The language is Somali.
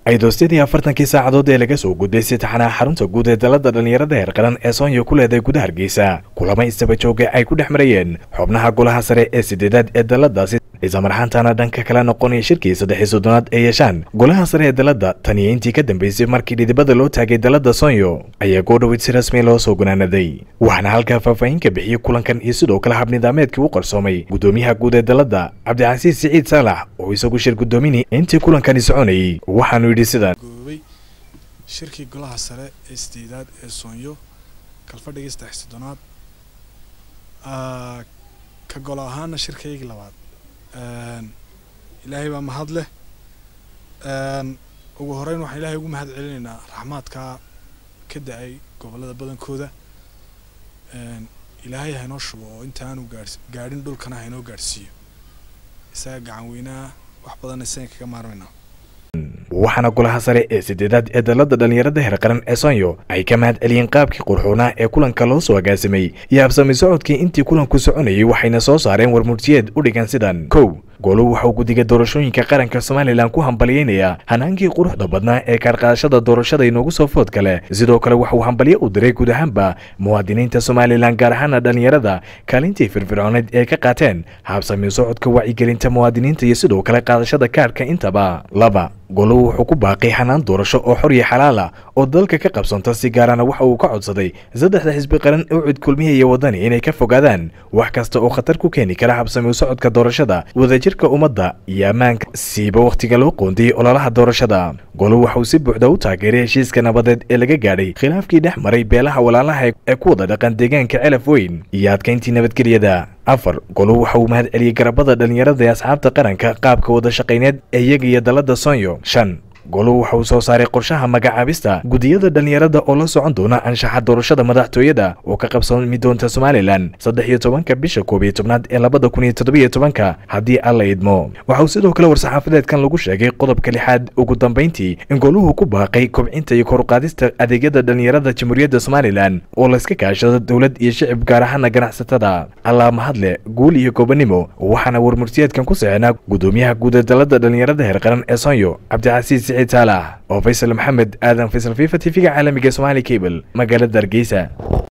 aydoostadii afartankii saacadood ee laga soo gudbay sitaxanaha xarunta guud ee dalada dhallinyarada heer qaran ee soonyo ku leedahay gudaha hargeysa kulamo istaba jooga ay ku dhex marayeen xubnaha golaha sare ee sideedaad ee daladaasi islamarxaantaana dhanka kala noqonaya shirkii saddexii soddonaad ee yeeshaan golaha sare ee dalada taniyo intii ka dambeysay markii dhidibada loo taagay dalada soonyo ayaa goodhowid si rasmi loo soo gunaanaday waxaana halkaa faahfaahin ka bixiyey kulankan iyo sidoo kale habnidameedkii u qarsoomay gudoomiyaha guud ee dalada cabdicasiis siciid saalax oo isagu shir gudoominay intii kulankani soconayay waxaanu yidhi sidan goobay shirkii golaha sare ee sideedaad ee soonyo kalfadhigii saddex soddonaad ka golo ahaana shirkaygii labaad ilaahay baa mahad leh ugu horeyn waxaan ilaahay ugu mahad celinaynaa raxmaadkaa ka da-ay gobollada badankooda ilaahay haynoo shubo oo intaanu gaars gaadhin dhulkana haynoo gaadhsiiyo isaga gacan weynaa wax badanna isaga kaga maarmaynaa waxaana golaha sare ee sideedaad ee dalada dhallinyarada heer qaran ee soonyo ay ka mahad celiyeen qaabkii qurxuunaa ee kulanka loo soo agaasimay iyo habsami socodkii intii kulanku soconayay waxayna soo saareen warmurtiyeed u dhigan sidan kow goluhu waxauu guddiga doorashooyinka qaranka somalilan ku hambalyeynayaa hanaankii quruxda badnaa ee kaarqaadashada doorashada inoogu soo food kale sidoo kale waxauu hambalyo u diray guud ahaanba muwaadiniinta somalilan gaar ahaana dhallinyarada kaalintii firfircooneed ee ka qaateen habsami socodka wacyigelinta muwaadiniinta iyo sidoo kale qaadashada kaarhka intaba laba goluhu wuxuu ku baaqay xanaan doorasho oo xor iyo xalaala oo dalka ka qabsanta si gaarana waxa uu ka codsaday saddexda xisbi qaran ee cud kulmiya iyo wadani inay ka fogaadaan wax kasta oo khatar ku keeni kara habsami socodka doorashada wadajirka ummadda iyo ammaanka siiba wakhtiga loo qoondiyey ololaha doorashada goluhu waxauu si buuxda u taageeray heshiiska nabadeed ee laga gaadhay khilaafkii dhex maray beelaha walaalaha ee ku wada dhaqan deegaanka celaf weyn iyo adkayntii nabadgelyada afar goluhu waxa uu mahad celiyey garabada dhallinyarada ee asxaabta qaranka qaabka wada shaqayneed ee iyaga iyo dalada soonyo shan goluhu waxa uu soo saaray qorshaha magacaabista gudiyada dhallinyarada oo la socon doona anshaxa doorashada madaxtooyada oo ka qabsami doonta somalilan saddex iyo tobanka bisha koob iyo tobnaad ee labada kun iyo toddobiyo tobanka haddii alla idmo waxa uu sidoo kale war-saxaafadeedkan lagu sheegay qodobka lixaad ugu dambayntii in goluhu ku baaqay kobcinta iyo koruqaadista adeegyada dhallinyarada jamhuuriyadda somalilan oo layska kaashado dowlad iyo shicib gaar ahaana ganacsatada allaa mahadle guul iyo gobanimo waxaana warmurtiyeedkan ku sixinaa gudoomiyaha guud ee dalada dhallinyarada heer qaran ee soonyo cabdicasiis saalax oo faysal maxamed aadan faysal fifa t v-ga caalamiga somaali cable magaalada hargeysa